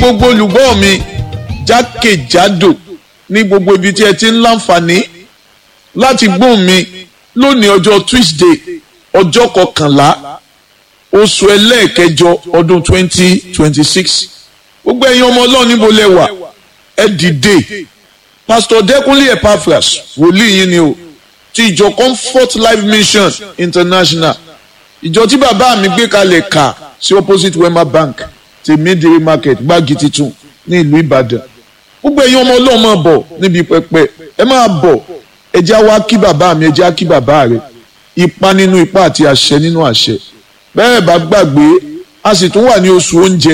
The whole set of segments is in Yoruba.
gbogbo olùgbọ́ mi jákèjádò ní gbogbo ibi tí ẹ ti ń láǹfààní láti gbóhùn mi lónìí ọjọ́ Tuesday ọjọ́ kọkànlá oṣù ẹlẹ́ẹ̀kẹjọ ọdún twenty twenty six gbogbo ẹ̀yin ọmọ ọlọ́run níbo lẹ wà ẹ dìde Pastor Dẹ́kunlé Epaphras wòlíì yín ni o ti ìjọ Comfort Life Mission International ìjọ tí bàbá mi gbé kalẹ̀ kà sí opposite Wema Bank tèmídìrí market gbági titun ní ìlú Ìbàdàn gbogbo ẹ̀yin ọmọ ọlọ́run máa bọ̀ níbi pẹpẹ ẹ máa bọ̀ ẹ já wá kí bàbá mi ẹ já kí bàbá rẹ ipa nínú ipa àti àṣẹ nínú àṣẹ bẹ́ẹ̀ bá gbàgbé a sì tún wà ní oṣù oúnjẹ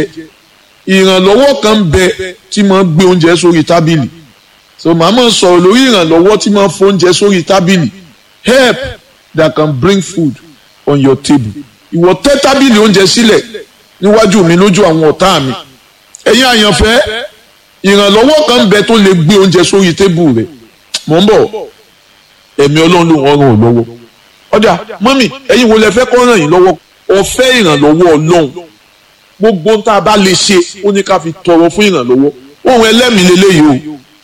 ìrànlọ́wọ́ kan ń bẹ tí máa gbé oúnjẹ sórí tábìlì so màá máa sọ̀rọ̀ lórí ìrànlọ́wọ́ tí máa fún oúnjẹ sórí tábìlì help that can bring food on your table ìwọ tẹ́ tábìlì oúnjẹ sílẹ̀ níwájú mi lójú àwọn ọ̀tá mi ẹ̀yin àyànfẹ́ ìrànlọ́wọ́ kan ń bẹ tó lè gbé oúnjẹ sórí tébù rẹ̀ mò ń bọ̀ ẹ̀mí ọlọ́run ló wọ́n ràn ọ́ lọ́wọ́ ọ̀dà mọ́mì ẹ̀yin wo lẹ fẹ́ kọ́ ràn yín lọ́wọ́ ọ̀fẹ́ ìrànlọ́wọ́ ọlọ́run gbogbo tá a bá lè ṣe ó ní ká fi tọrọ fún ìrànlọ́wọ́ ohun ẹlẹ́mìí lélẹ́yìí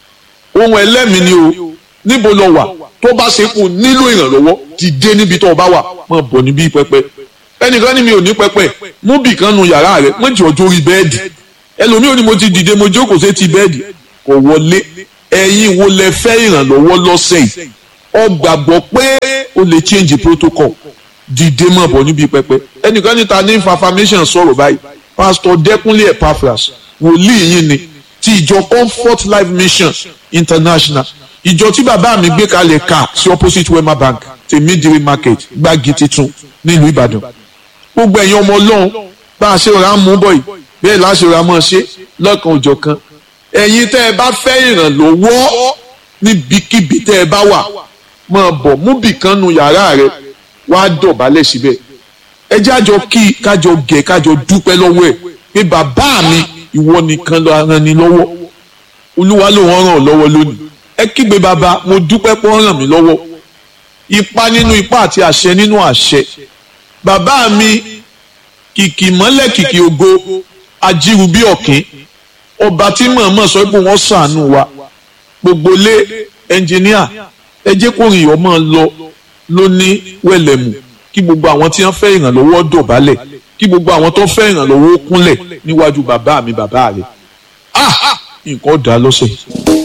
o ohun ẹlẹ́mìí ni o níbo lọ wà tó bá ṣe kù nílò ìrànlọ́wọ́ ti dé níbi tó o bá wà máa bọ̀ níbí pẹpẹ ẹnìkan ní mi ò ní pẹpẹ mú bì kan nu yàrá rẹ mọ jọ jórí bẹ́ẹ̀dì ẹlòmíì ò ní mo ti dìde mo jókòó sí ti bẹ́ẹ̀dì kò wọlé ẹ̀yin wo lẹ fẹ́ ìrànlọ́wọ́ lọ́sẹ̀ yìí ọ gbàgbọ́ pé o lè change protocol dìde mọ̀ bọ̀ níbi pẹpẹ ẹnìkan níta ní information sọ̀rọ̀ báyìí pastor Dẹ́kunlé Epaphras wòlíì yín ni ti ìjọ Comfort Life Mission International ìjọ tí bàbá mi gbé kalẹ̀ ká sí opposite Wema Bank tèmídìrí market gbági titun nílùú Ìbàdàn gbogbo ẹ̀yin ọmọ ọlọ́run bá a ṣe ra mú bọ̀ yìí bẹ́ẹ̀ láṣẹ ra mọ́ ṣe lọ́kàn òjọ̀ kan ẹ̀yin tẹ́ ẹ bá fẹ́ ìrànlọ́wọ́ níbikíbi tẹ́ ẹ bá wà máa bọ̀ mú bìkan nu yàrá rẹ wá dọ̀bálẹ̀ síbẹ̀ ẹ jájọ kí kájọ gẹ̀ kájọ dúpẹ́ lọ́wọ́ ẹ̀ pé bàbá mi ìwọ nìkan ló ràn ní lọ́wọ́ olúwa ló wọ́n ràn ọ́ lọ́wọ́ lónìí ẹ kígbe bàbá mo dúpẹ́ pé wọ́n ràn mí lọ́wọ́ ipa nínú ipa àti àṣẹ nínú àṣẹ bàbá mi kìkì mọ́lẹ̀ kìkì ògo ajíru bí ọ̀kín ọba tí mọ̀ọ́mọ̀ sọ pé wọ́n ṣàánú wa gbogbo lé ẹnjìníà ẹ jẹ́ kó rìn ọmọ lọ ló ní wẹ̀lẹ̀mù kí gbogbo àwọn tí wọ́n fẹ́ ìrànlọ́wọ́ dọ̀bálẹ̀ kí gbogbo àwọn tó fẹ́ ìrànlọ́wọ́ kúnlẹ̀ níwájú bàbá mi bàbá rẹ̀ ah nǹkan dá lọ́sẹ̀.